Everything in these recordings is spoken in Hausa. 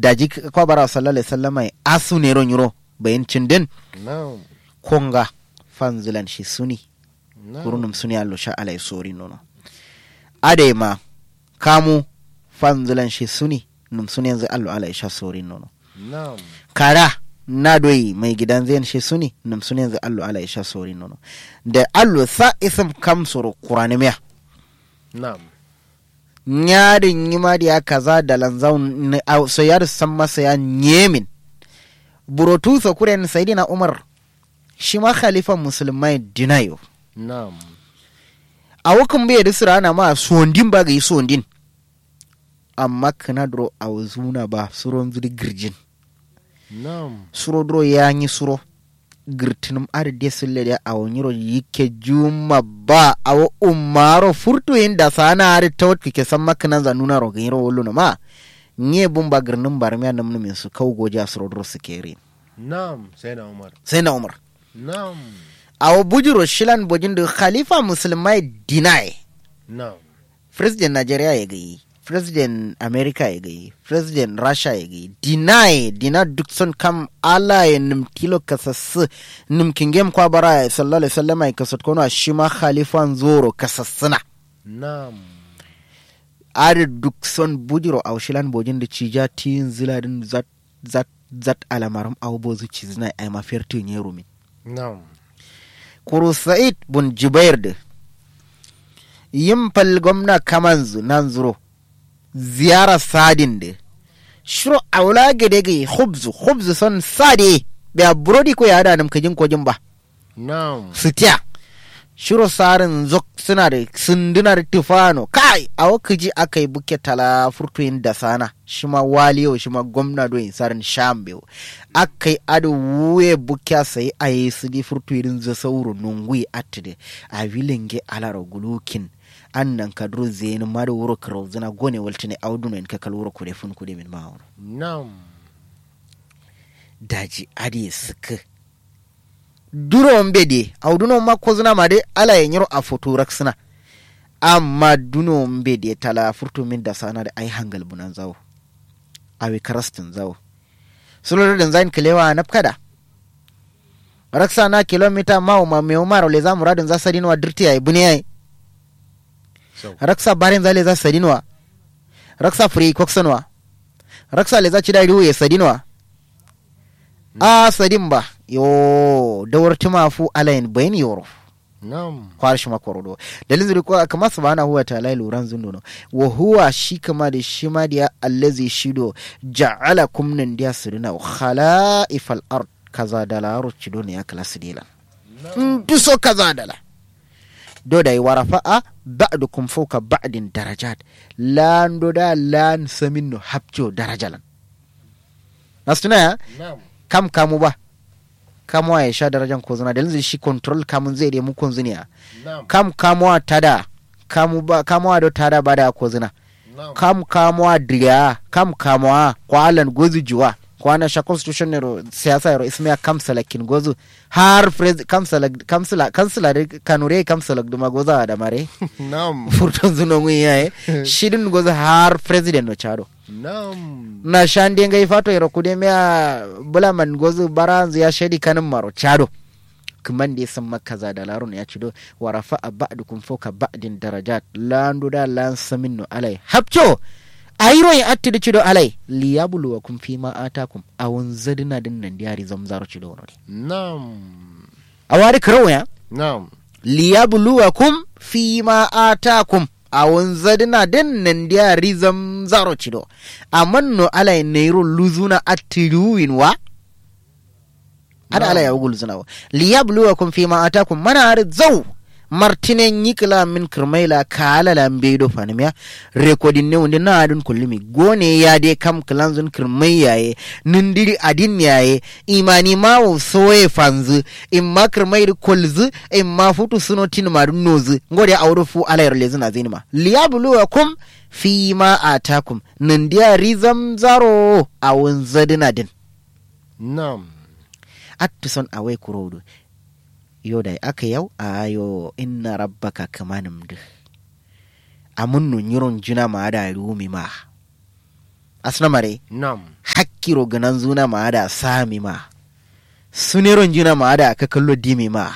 daji kwa bara sallallahu alaihi wasallam asu ne ron yuro bayin cindin na'am konga fanzilan shi suni na'am kurunum suni allo sha alai sori nono ade ma kamu fanzilan shi suni num suni yanzu allo alai sha sori nono na'am kara na doyi mai gidan zai shi suni num suni yanzu allo alai sha sori nono da allo sa isam kam soro kurani miya na'am nyarin yima da ya kaza da lanzaun so ya san masa ya nyemin burotu so kuren sayidina umar shi ma khalifan musulmai dinayo na'am a wakan bai da sira ana ma sondin ba ga yi sondin amma kana duro a zuna ba suron zuri girjin na'am suro duro ya yi suro girtinum arde sulle da a wanyiro yike juma ba a wa umaro furtu yin da sana ari ta wata ke san makanan za nuna ro ganyiro wolo na ma nye bumba girnin barmiya nam numin su kau goja suro duro su kere na'am sai na umar sai na umar na'am a wa bujiro shilan bojin da khalifa musulmai deny na'am president Nigeria ya gayi president America ya gayi president Russia ya gayi deny dina duk sun kam ala ya nim kilo kasassu nim kingem kwa bara ya sallallahu alaihi wasallam ya kasat kono shi ma khalifan zoro kasassuna na'am ari duk son bujiro a shilan bojin da cija tin ziladin zat zat zat alamaram awbozu cizna ay ma fertu nyerumi na'am kuru sa'id bun jubair da yin fal gwamna kamanzu nan zuro ziyara sadin da shiro aula gade ga hubzu hubzu son sade da burodi ko ya hada nam kajin kojin ba na'am sitiya shiro sarin zok suna da sundunar tufano kai a wakaji aka yi buke tala furtuyin da sana shi ma waliyo shi ma gwamna doyin sarin shambew aka yi ado wuye buke sai a yi su di furtuyin za sauro nungui atide a vilinge alara gulukin an nan kadro zeni ma da wuro karo zina gone waltine auduno in kakal wuro kude fun kude min ma'auro na'am daji ade suka duro mbede auduno ma ko zina ma de ala ya nyiro a foto raksina amma duno mbede tala furto min da sana da ai hangal bunan zawo awi karastin zawo sulur da zain kilewa na kada raksa na kilomita ma ma me umar le za muradin za sadinwa dirti ai bune ai so raksa barin za le za sadinwa raksa free koksanwa raksa le za ci da riwe sadinwa a sadin ba yo dawar tumafu alayin bayan yoro na'am kwar shi makwarodo dalilin zuri ko kama subhanahu wa ta'ala luran zundono wa huwa shi kama da shi ma da allazi shido ja'ala kum nan dia sirina khala'ifal ard kaza da la cido ne ya kala sidila ndu so kaza da la do da wa rafa'a ba'dukum fawka ba'din darajat lan do da lan saminno habjo darajalan nastuna ya na'am kam kamu ba kamuwa ya sha darajan ko zina dalilin shi control kamun zai da mukun ziniya na'am kam kamuwa tada kamu ba kamuwa do tada ba da ko zina na'am kam kamuwa diriya kam kamuwa kwalan gozu juwa kwana sha constitution ne ro siyasa ro ismiya kamsala kin gozu har pres kamsala kamsala kansala de kanure kamsala duma goza da mare na'am furton zuno ngi yaye shidin gozu har president no chado na'am na shandi ngai fato ero kude mea bula man gozu baranzu ya shedi kanin maro chado kuman da san makaza da larun ya cido wa rafa'a ba'dukum fawka ba'din darajat landu da lan saminno alai hapcho ayiro ya atti cido alai liyabluwakum fima atakum awun zadina din nan diari zamzaro cido wono na'am awari karo ya na'am liyabluwakum fima atakum awon zadina den nan dia rizam zaro cido amanno ala neiro luzuna attiruwin wa ada ala ya ugul zuna wa liyabluwakum fima atakum mana har zau martinen yikla min kirmaila kala la mbedo fanimiya rekodin ne wonde na adun kullumi gone ya de kam klanzun kirmai yaye nindiri adin yaye imani ma wo soye fanzu in ma kirmai kolzu in ma futu suno tin ma dun nozu ngode awru fu ala yar lezuna zinima liyabluwakum fi ma atakum nindiya rizam zaro awun zadina din na'am attison awai kurodu yo da aka yau a yo inna rabbaka kamanum du amun nun yiron juna ma da rumi ma asna mare Nam. hakkiro ganan zuna ma da sami ma suneron juna ma da ka kallo dimi ma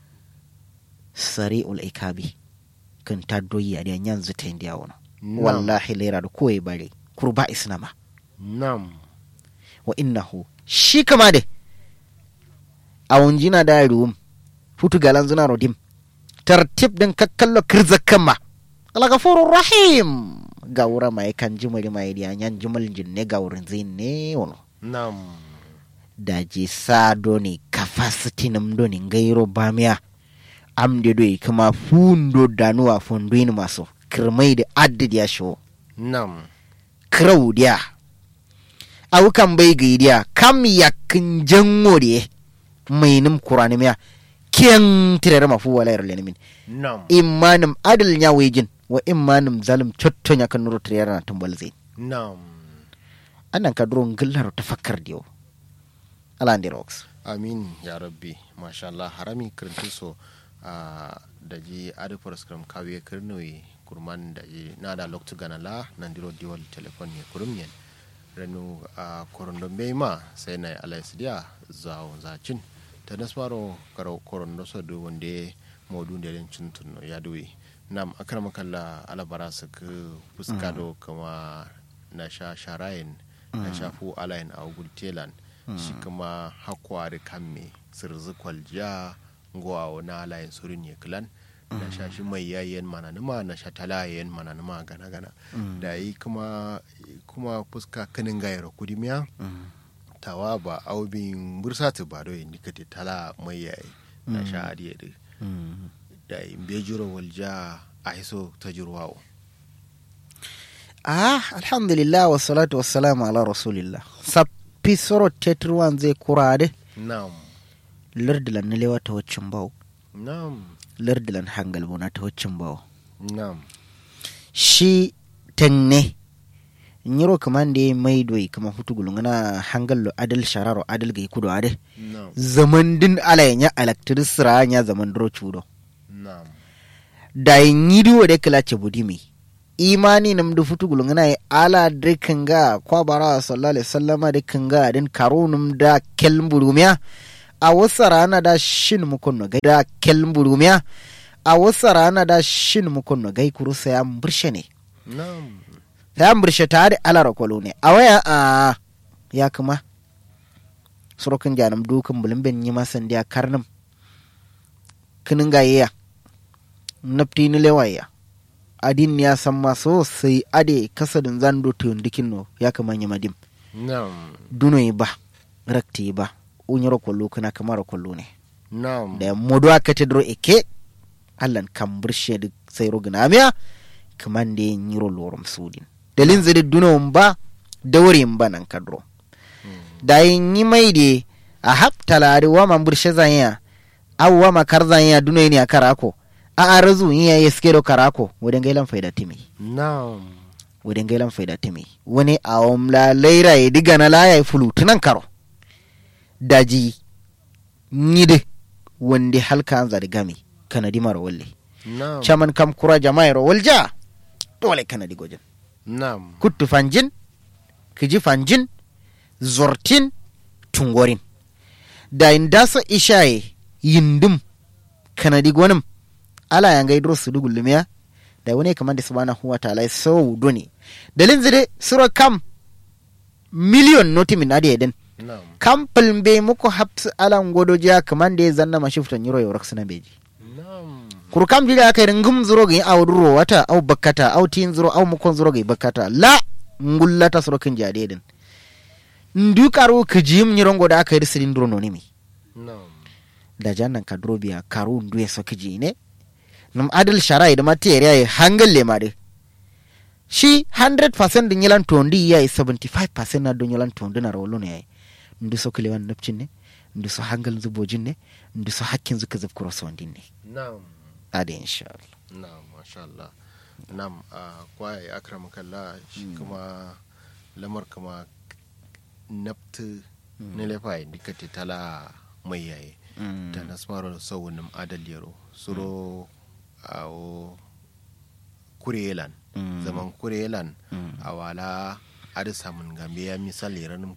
sari ul ikabi kan ta doyi a diyan yanzu ta indiya wani Nam. wallahi lera da kowai bare kurba isnama Nam. wa innahu shi kama de a wunjina da ruwum futu galan zuna rodim tartib din kakkallo kirzakan ma alagafurur rahim ga wura mai kan jimali mai diya yan jimal jinne ga wurin zin ne wono Nam. daji sa doni capacity nam doni ngairo bamiya amde doi kama fundo danuwa fondoin maso kirmai da addid ya sho Nam. krau dia au kan bai gaidiya kam yakin jango de mai nim kurani miya ken tirere mafu wala yar lenin Nam. imanim adal nya wejin wa imanim zalim chotto nya kan nuru tirere na tumbal zin Nam. anan ka duro ngillaro tafakkar diyo ala ndi rocks Amin ya rabbi. Masha Allah harami kirinti so a da ji adi program kawe kirnoyi kurman da ji na da loktu gana la nan diro diwal telefon ne kurum yen. Renu a korondo bai ma sai na alai sidiya zawo zacin. Ta nasmaro karo korondo so du wande modu da yin cintun no ya duwi. Nam akar makalla alabara su ku fuskado kama na sha sharayin na shafu alayin a gultelan. shi kuma hakwari kamme sirzi kwaljiya ngowa na layin surin ya kilan na sha shi mai yayin mananuma na sha talayen mananuma gana gana da yi kuma kuma fuska kanin gayar kudimiya tawa ba aubin bursatu ba do yin dikati tala mai yayi na sha adiye da da yi bejiro walja a hiso ta jirwawo ah alhamdulillah wa salatu wa salamu ala rasulillah sappi soro tetruwan zai kurade nam lardilan na lewa ta waccin bawo nam lardilan hangal bona ta waccin bawo nam shi tenne nyiro kaman da mai doi kama hutu gulungana hangal lo adal shararo adal ga kudo ade nam zaman din ala ya electric sira nya zaman dro chudo nam da nyidi wode kala budimi imani nam du futu gulungana ya ala de kanga kwa bara sallallahu alaihi wasallama de kanga din karunum da kelmburumiya a wasa rana da shin mukunno gai da kelmburumiya a wasa rana da shin mukunno gai kurusa ya mburshe ne nam ya mburshe ta da alara kwalo ne a waya a ya kuma surukin janam dukan bulimbin yi masan da karnam kinin gayya nafti ni lewaya adin ya san maso sai ade kasadin zando tundikin no ya kama yi madim nam duno yi ba rakti yi ba unyar kwallo kana kamar kwallo ne nam da modo aka te dro eke allan kan burshe da sai rogana miya kaman da yin yiro lorum sudin dalin zai duno ba da wuri ba nan kadro da yin yi mai de a haptala da wa man burshe zanya awwa makar zanya duno ne a karako a arazu yin ya yi skero karako wadan gailan faida timi nam wadan gailan faida timi wani a omla laira ya diga na laya ya fulu tunan karo daji nyide wande halka an zari gami kanadi mara walle nam chaman kam kura jama'a ro walja dole kanadi gojin nam kuttu fanjin kiji fanjin zortin tungorin da indasa ishaye yindum kanadi gwanim ala ya gaidro su dugullumiya da wani kamar da subhanahu wa ta'ala so doni dalin zide sura kam miliyon noti min adi eden nam kam be muku hapsu alan godoja kaman da ya zanna mashiftan yiro yorak suna beji nam kur kam jira aka yi ngum zuro ga aw duro wata aw bakkata aw tin zuro aw mukon zuro ga bakkata la ngullata suro kin jade den ndu karu kijim nyirongo da aka yi sirin duro no nimi nam da jannan ka duro biya karu ndu ya so kiji ne num adal sharai da materiya ya hangal le made shi 100% din yalan tondi ya yi 75% na don yalan tondi na rawolo ne ya yi ndu so kilewan napcin ne ndu so hangal zubojin ne ndu so hakkin zuka zub kuro sondin ne nam ade insha Allah nam masha Allah nam a kwaye akram kalla shi kuma lamar kuma naftu ne lefa dikati tala mai yaye Mm. ta nasmaro sawunim adal yaro suro awo kurelan Mm. zaman kurelan Mm. a wala ada samun gambe ya misali ranin